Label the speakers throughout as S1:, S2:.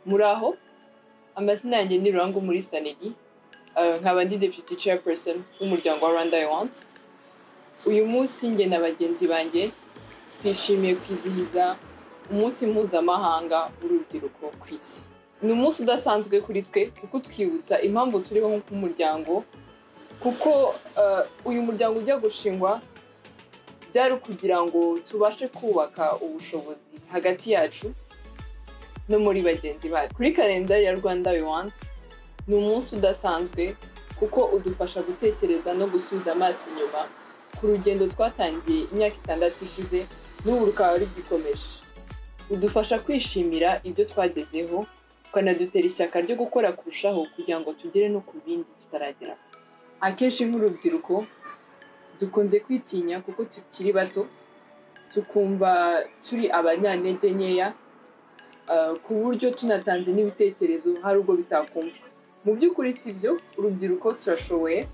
S1: muraho amazina yanjye ni rurangu muri saneri Eh, nkaba ndi deputy chairperson w'umuryango wa rwanda i want uyu munsi njye na bagenzi banjye twishimiye kwizihiza umunsi mpuzamahanga w'urubyiruko ku isi ni umunsi udasanzwe kuri twe kuko utwibutsa impamvu turiho nk'umuryango kuko eh, uyu muryango ujya gushingwa byari ukugira ngo tubashe kubaka ubushobozi hagati yacu no muri bagenzi bacu kuri kalendari ya rwanda we want ni umunsi udasanzwe kuko udufasha gutekereza no gusubiza amaso inyuma ku rugendo twatangiye imyaka itandatu ishize n'ubu rukaba rugikomeje udufasha kwishimira ibyo twagezeho ukanadutera ishyaka ryo gukora kurushaho kugira ngo tugere no ku bindi tutaragera akenshi nk'urubyiruko dukunze kwitinya kuko tukiri bato tukumva turi abanyantege nkeya uh, ku buryo tunatanze n'ibitekerezo hari ubwo bitakumvwa mu by'ukuri si byo urubyiruko turashoboye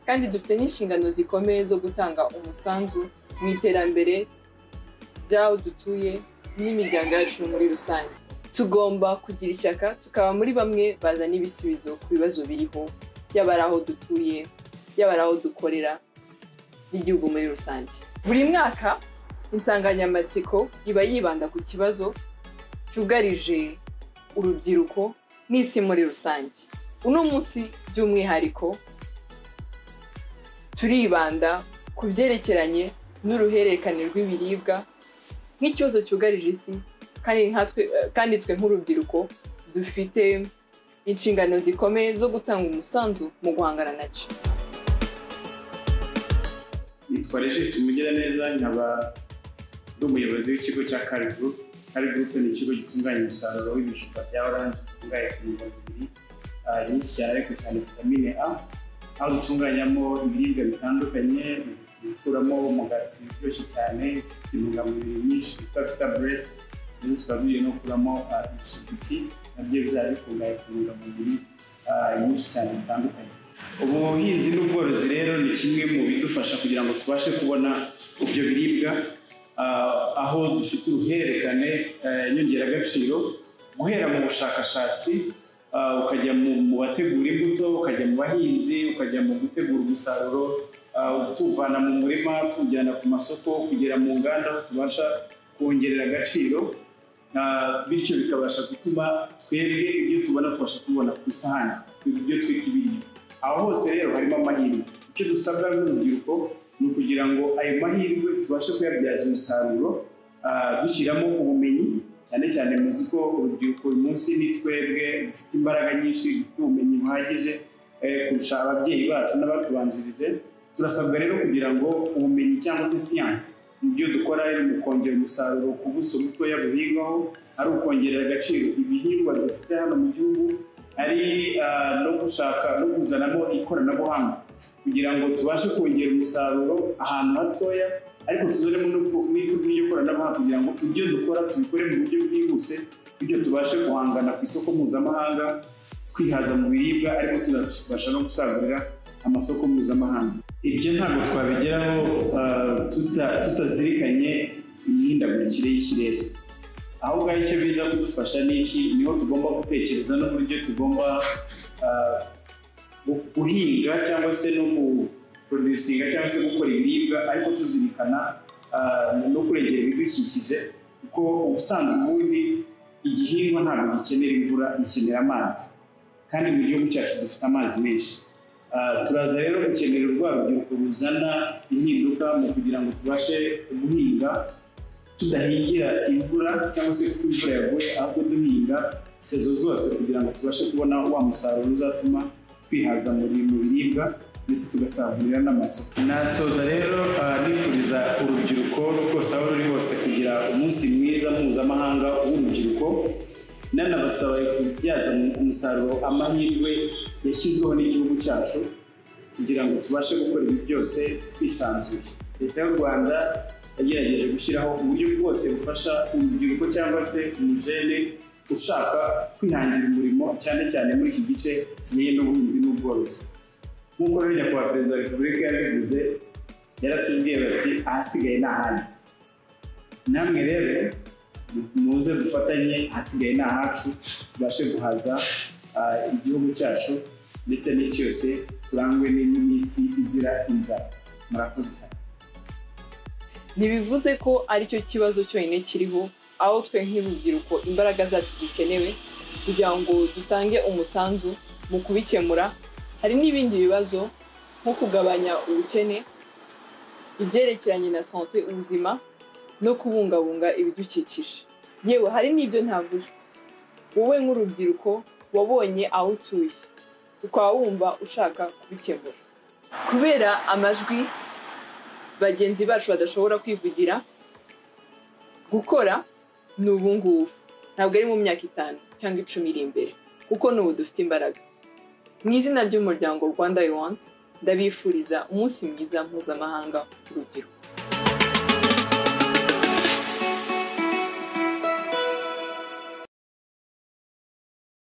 S1: kandi dufite n'inshingano zikomeye zo gutanga umusanzu mu iterambere ry'aho dutuye n'imiryango yacu muri rusange tugomba kugira ishyaka tukaba muri bamwe bazana ibisubizo ku bibazo biriho yaba ari aho dutuye yaba ari aho dukorera n'igihugu muri rusange buri mwaka insanganyamatsiko iba yibanda ku kibazo cyugarije urubyiruko n'isi muri rusange uno munsi by'umwihariko turibanda ku byerekeranye n'uruhererekane rw'ibiribwa nk'ikibazo cyugarije isi kandi nkatwe kandi twe nk'urubyiruko dufite inshingano zikomeye zo gutanga umusanzu mu guhangana nacyo
S2: nitwa regisi mugiraneza nkaba ndi umuyobozi w'ikigo cya kari gurupe kari gurupe ni ikigo gitunganya umusaruro w'ibijumba bya oranje bikungahaye ku ntungamubiri ah, nyinshi cyane ariko cyane vitamine a aho dutunganyamo ibiribwa bitandukanye dukuramo umugati uryoshye cyane ufite intungamubiri nyinshi twita fitabure rero tukaba tugiye no gukuramo ah, ibisuguti nabyo bizaba bikungahaye ku ntungamubiri ah, nyinshi cyane zitandukanye ubuhinzi n'ubworozi rero ni kimwe mu bidufasha kugira ngo tubashe kubona ibyo biribwa ah, aho dufite uruhererekane ah, nyongeragaciro guhera mu bushakashatsi ah, ukajya mu- mu bategura imbuto ukajya mu bahinzi ukajya mu gutegura umusaruro ah, tuwuvana mu murima tuwujyana ku masoko kugera mu nganda aho tubasha kongerera agaciro Ah, bityo bikabasha gutuma twebwe ibyo tubona tubasha kubibona ku isahani ibyo twita ibiryo aho hose rero harimo amahirwe icyo dusabwa n'urubyiruko ni ukugira ngo ayo mahirwe tubashe kuyabyaza umusaruro ah, dushyiramo ubumenyi cyane cyane muzi ko urubyiruko uyu munsi ni twebwe dufite imbaraga nyinshi dufite ubumenyi buhagije eh, kurusha ababyeyi bacu n'abatubanjirije turasabwa rero kugira ngo ubumenyi cyangwa se siyansi mu byo dukora ari mu kongera umusaruro ku buso butoya buhingwaho ari ukongerera agaciro ibihingwa dufite hano mu gihugu ari ah, no gushaka no kuzanamo ikoranabuhanga kugira ngo tubashe kongera umusaruro ahantu hatoya ariko tuzanemo no- n'icyo n'iryo koranabuhanga kugira ngo ibyo dukora tubikore mu buryo bwihuse bityo tubashe guhangana ku isoko mpuzamahanga twihaza mu biribwa ariko tunabasha no gusagurira amasoko mpuzamahanga ibyo ntabwo twabigeraho ah, tuta- tutazirikanye imihindagurikire y'ikirere aho ngaho icyo biza kudufasha ni iki niho tugomba gutekereza n'uburyo tugomba ah, gu- guhinga cyangwa se no guproducinga cyangwa se gukora ibiribwa ariko tuzirikana ah, no kurengera ibidukikije kuko ubusanzwe ubundi igihingwa ntabwo gikenera imvura gikenera amazi kandi mu gihugu cyacu dufite amazi menshi Ah, turaza rero gukenera urwa rubyiruko ruzana impinduka mu kugira ngo tubashe guhinga tudahingira imvura cyangwa se kuko imvura yaguye ahubwo duhinga sezo zose kugira ngo tubashe kubona wa musaruro uzatuma twihaza muri mu biribwa ndetse tugasagurira n'amasoko nasoza rero ah, nifuriza urubyiruko rwose aho ruri hose kugira umunsi mwiza mpuzamahanga w'urubyiruko nanabasaba kubyaza umusaruro amahirwe yashyizweho n'igihugu cyacu kugira ngo tubashe gukora ibi byose twisanzuye leta y'u rwanda yagerageje gushyiraho uburyo bwose bufasha urubyiruko cyangwa se umujene ushaka kwihangira umurimo cyane cyane muri iki gice kijyanye n'ubuhinzi n'ubworozi nk'uko rero nyakubahwa perezida wa repubulika yabivuze yaratubwiye bati ahasigaye ni ahanyu namwe rero muze dufatanye ahasigaye ni ahacu tubashe guhaza ah, igihugu cyacu ndetse n'isi yose turangwe n'isi izira inzara murakoze cyane
S1: ntibivuze ko aricyo kibazo cyonyine kiriho aho twe nk'urubyiruko imbaraga zacu zikenewe kugira ngo dutange umusanzu mu kubikemura hari n'ibindi bibazo nko kugabanya ubukene ibyerekeranye na sante ubuzima no kubungabunga ibidukikije yewe hari n'ibyo ntavuze wowe nk'urubyiruko wabonye aho utuye ukaba wumva ushaka kubikemura kubera amajwi bagenzi bacu badashobora kwivugira gukora ni ubu ngubu ntabwo ari mu myaka itanu cyangwa icumi iri imbere kuko ni ubu dufite imbaraga mu izina ry'umuryango rwanda yuwanti ndabifuriza umunsi mwiza mpuzamahanga w'urubyiruko